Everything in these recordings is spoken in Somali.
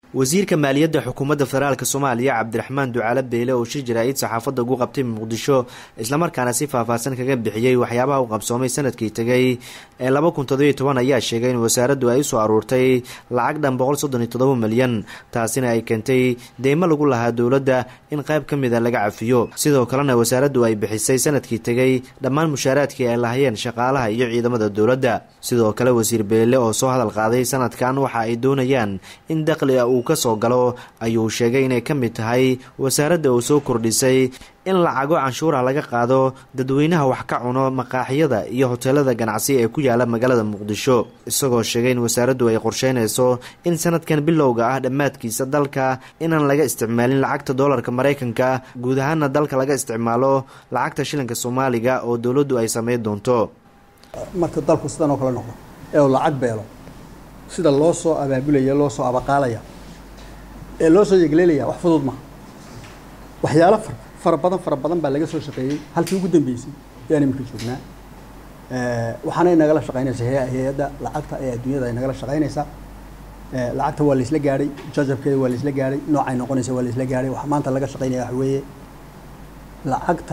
wasiirka maaliyadda xukuumadda federaalk soomaaliya cabdiraxmaan ducaale beyle oo shir jaraa'id saxaafadda ugu qabtay muqdisho islamarkaana si faahfaahsan kaga bixiyey waxyaabaha u qabsoomay sanadkii tegay ee laba kun toddobiyo toban ayaa sheegay in wasaaraddu ay usoo aruurtay lacag dhan boqol soddon iyo toddoba milyan taasina ay keentay deymo lagu lahaa dowladda in qayb ka mida laga cafiyo sidoo kalena wasaaraddu ay bixisay sanadkii tegay dhammaan mushaaraadkii ay lahayeen shaqaalaha iyo ciidamada dowladda sidoo kale wasiir beyle oo soo hadal qaaday sanadkan waxa ay doonayaan in daqliga uu kasoo galo ayuu sheegay inay ka mid tahay wasaaradda uu soo kordhisay in lacago canshuura laga qaado dadweynaha wax ka cuno maqaaxiyada iyo hoteelada ganacsi ee ku yaala magaalada muqdisho isagoo sheegay in wasaaraddu ay qorsheynayso in sanadkan bilowga ah dhammaadkiisa dalka inaan laga isticmaalin lacagta doolarka maraykanka guud ahaana dalka laga isticmaalo lacagta shilinka soomaaliga oo dowladdu ay sameyn doonto marka dalku sidan oo kale noqdo ee uu lacag beelo sida loo soo abaabulaya loo soo abaqaalaya ee loo soo yegleelaya wax fudud maha waxyaalo far fara badan fara badan baa laga soo shaqeeyey halkii ugu dambeysay ayaan iminka joognaa waxaanay nagala shaqeynaysaa hay-adda lacagta ee adduunyada ay nagala shaqeynaysaa lacagta waa laisla gaadhay jajabkeeda waa laisla gaadhay noocay noqonaysa waa laisla gaadhay waxa maanta laga shaqeynaya waxa weeye lacagta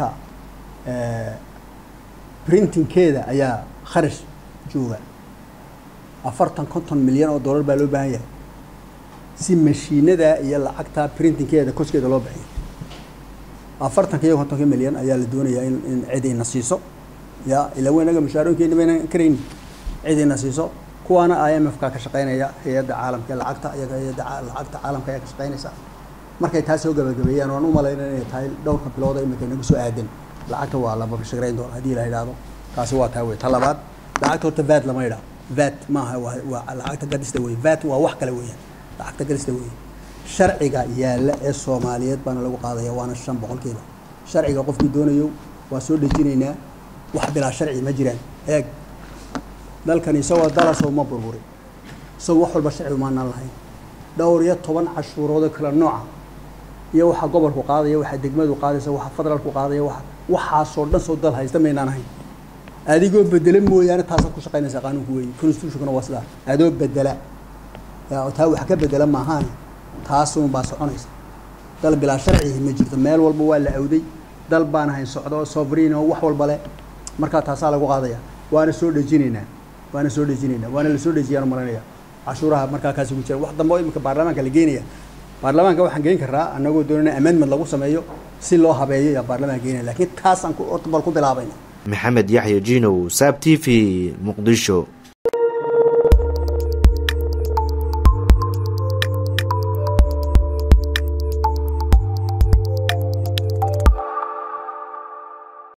printingkeeda ayaa kharash jooga afartan konton milyan oo dollar baa loo baahan yahay si mashiinada iyo lacagta printingkeeda koskeeda loo bixiyo afartanka iyo kontonka milyan ayaa la doonayaa in in cid ina siiso ya ilaa weynaga mushaarooyinkeena baynan karayni cid ina siiso kuwaana i m f ka ka shaqeynaya hay-adda caalamka lacagta iyaga hay-adda lacagta caalamka ayaa ka shaqeynaysa markay taas soo gabagabeeyaan waan u malayna inay tahay dhowrka bilooda imika inagu soo aadan lacagta waa laba shaqeyn doona haddii la yidhaahdo taasi waa taa wey ta labaad lacagta horta vat lama yidhaho vat maaha waa waa lacagta gadista wey vat waa wax kale weeyaan lacagta gadista wey sharciga yaalla ee soomaaliyeed baana lagu qaadaya waana shan boqolkiiba sharciga qofkii doonayo waa soo dhejinaynaa wax bilaa sharci ma jiraan eeg dalkan isagoo dalasoo ma burburin isagoo wax walba sharci umaanaan lahayn dhowr iyo toban cashuuroodoo kala nooca iyo waxa gobolku qaadaya waxa degmadu qaadaysa waxa federaalku qaadaya waxa waxaasoo dhan soo dal haysta maynaan ahayn adigoo bedela mooyaane taasaad ku shaqaynaysaa qaanuunku weeye constitutionkuna waa sidaa adoo bedela taa wax ka bedela maahaane taasuun baa soconaysa dal bilaa sharcihi ma jirto meel walba waa la awday dal baan ahayn socdo sovereign oo wax walba leh markaa taasaa lagu qaadaya waana soo dhejinaynaa waana soo dhejinaynaa waana lasoo dhejiyaan malanaya cashuuraha markaa kaasi ku jira wax dambe oo imika baarlamaanka la geenaya baarlamaanka waxaan geen karaa anagoo doonana amendment lagu sameeyo si loo habeeyo yaa baarlamaanka geenaya laakiin taasaan horta bal ku bilaabayna maxamed yaxya jinow saab t v muqdisho